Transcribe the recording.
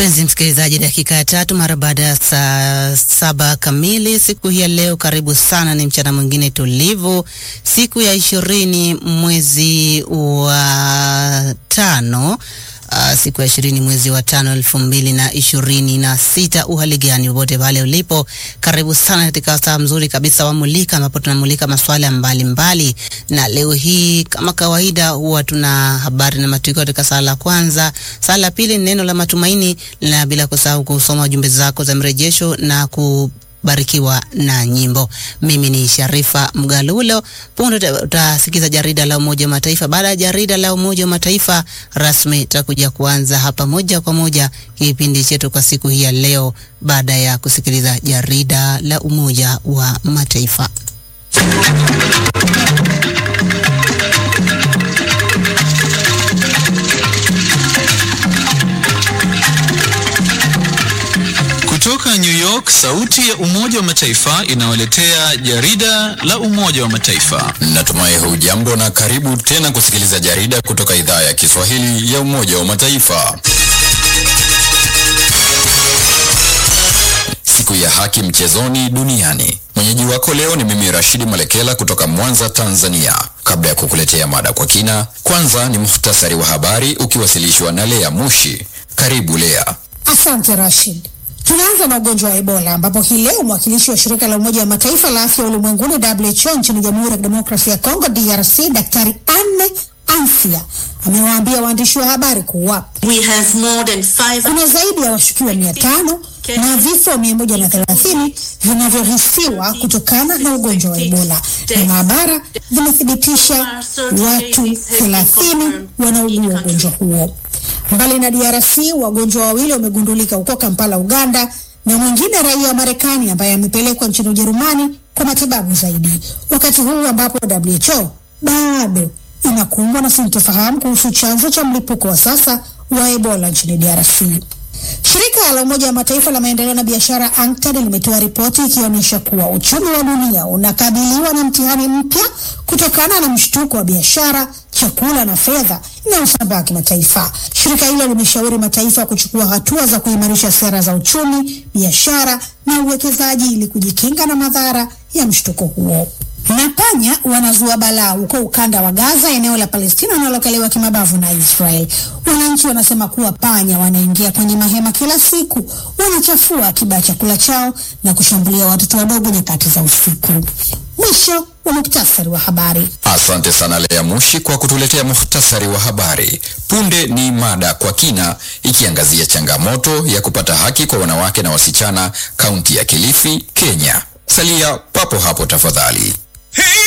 Mpenzi msikilizaji, dakika ya tatu mara baada ya saa saba kamili siku hii ya leo. Karibu sana, ni mchana mwingine tulivu, siku ya ishirini mwezi wa tano Uh, siku ya ishirini mwezi wa tano elfu mbili na ishirini na sita. Uhali gani wote pale ulipo, karibu sana katika saa mzuri kabisa wa Mulika, ambapo tunamulika masuala mbalimbali, na leo hii kama kawaida huwa tuna habari na matukio katika saa la kwanza. Saa la pili ni neno la matumaini, na bila kusahau kusoma jumbe zako za mrejesho na ku barikiwa na nyimbo. Mimi ni Sharifa Mgalulo. Punde utasikiza jarida la Umoja wa Mataifa. Baada ya jarida la Umoja wa Mataifa rasmi, tutakuja kuanza hapa moja kwa moja kipindi chetu kwa siku hii ya leo, baada ya kusikiliza jarida la Umoja wa Mataifa. Kutoka New York, sauti ya Umoja wa Mataifa inawaletea jarida la Umoja wa Mataifa. Natumai hujambo na karibu tena kusikiliza jarida kutoka idhaa ya Kiswahili ya Umoja wa Mataifa. Siku ya haki mchezoni duniani. Mwenyeji wako leo ni mimi Rashidi Malekela kutoka Mwanza, Tanzania. Kabla ya kukuletea mada kwa kina, kwanza ni muhtasari wa habari ukiwasilishwa na Lea Mushi. Karibu Lea. Asante Rashid. Tunaanza na ugonjwa wa Ebola ambapo hii leo mwakilishi wa shirika la Umoja wa Mataifa la afya ulimwenguni WHO nchini Jamhuri ya Kidemokrasia ya Kongo DRC, Daktari Anne Ansia amewaambia waandishi wa habari kuwa kuna zaidi ya washukiwa mia tano na vifo mia moja na thelathini vinavyohisiwa kutokana na ugonjwa wa Ebola na maabara vimethibitisha watu thelathini wanaugua ugonjwa huo. Mbali na DRC, wagonjwa wawili wamegundulika huko Kampala, Uganda, na mwingine raia wa Marekani ambaye amepelekwa nchini Ujerumani kwa matibabu zaidi, wakati huu ambapo WHO bado inakumbwa na sintofahamu kuhusu chanzo cha mlipuko wa sasa wa Ebola nchini DRC. Shirika la Umoja wa Mataifa la maendeleo na biashara ANCTAD limetoa ripoti ikionyesha kuwa uchumi wa dunia unakabiliwa na mtihani mpya kutokana na mshtuko wa biashara, chakula na fedha inayosambaa kimataifa. Shirika hilo limeshauri mataifa kuchukua hatua za kuimarisha sera za uchumi, biashara na uwekezaji ili kujikinga na madhara ya mshtuko huo. Na panya wanazua balaa huko ukanda wa Gaza, eneo la Palestina wanalokaliwa kimabavu na Israel. Wananchi wanasema kuwa panya wanaingia kwenye mahema kila siku, wanachafua akiba chakula chao na kushambulia watoto wadogo nyakati za usiku. Mwisho wa muktasari wa habari. Asante sana Lea Mushi kwa kutuletea muhtasari wa habari. Punde ni mada kwa kina ikiangazia changamoto ya kupata haki kwa wanawake na wasichana kaunti ya Kilifi, Kenya. Salia papo hapo tafadhali. Hey!